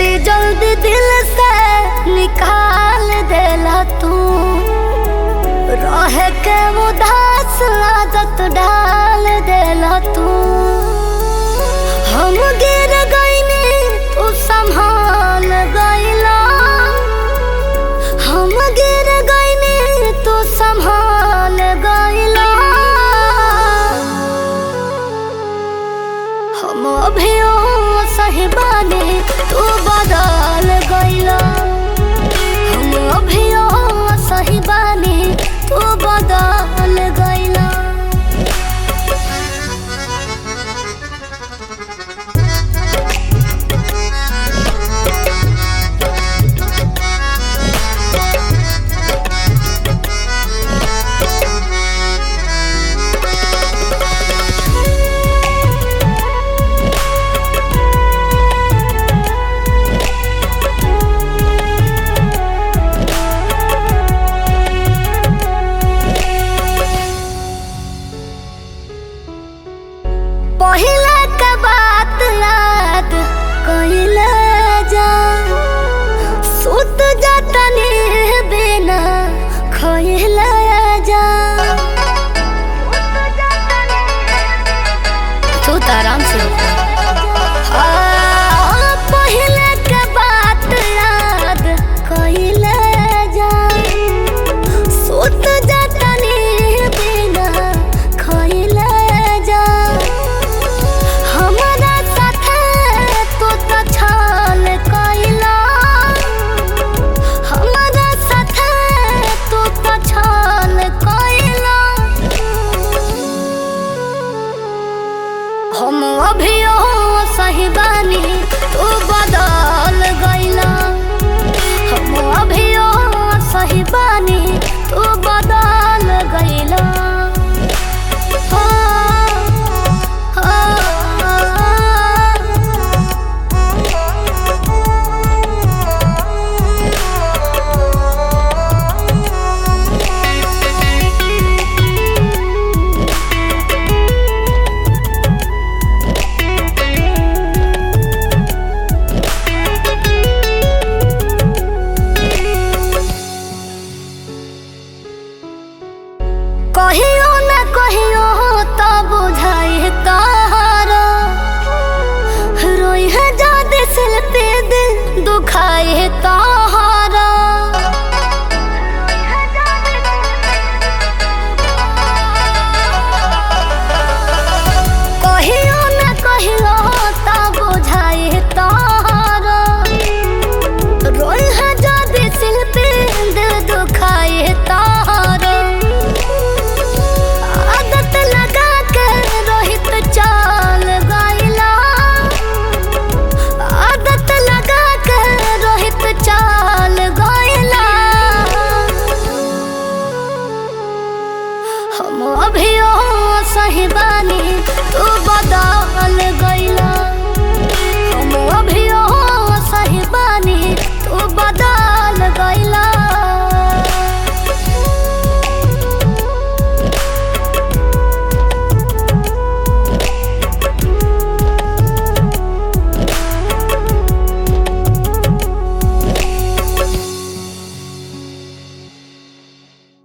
जल्दी जल्दी दिल से निकाल देला तू रह के उदास आदत डाल देला तू हम गिर गईनी तू संभाल गईला हम गिर गईनी तू संभाल गईला हम अभियो सही बानी तू बदल गईला हम अभियो सही बानी तू बदल गईला पहला के बात याद कइले जा सुत जतने बिना खइले जा तू तो आराम से हाँ, पहले के बात याद कइले जा सुत जतने बिना खइले जा हमरा साथे तू तो छल कइला हमरा साथे तू तो छल कइला हम अभियो सही बानी तू बदल गइला हम अभियो सही बानी तू बदल गइला कहियो न कहियो तो बुझाई तारा रोई है जादे सिल पे दिल दुखाई है तारा कहियो न कहियो तो बुझाई है तारा रोई है जादे सिल पे दिल दुखाई है तारा आदत लगा के रोहित चाल गइला आदत लगा के रोहित चाल गइला हम अभियो सही बानी तू बदल गइला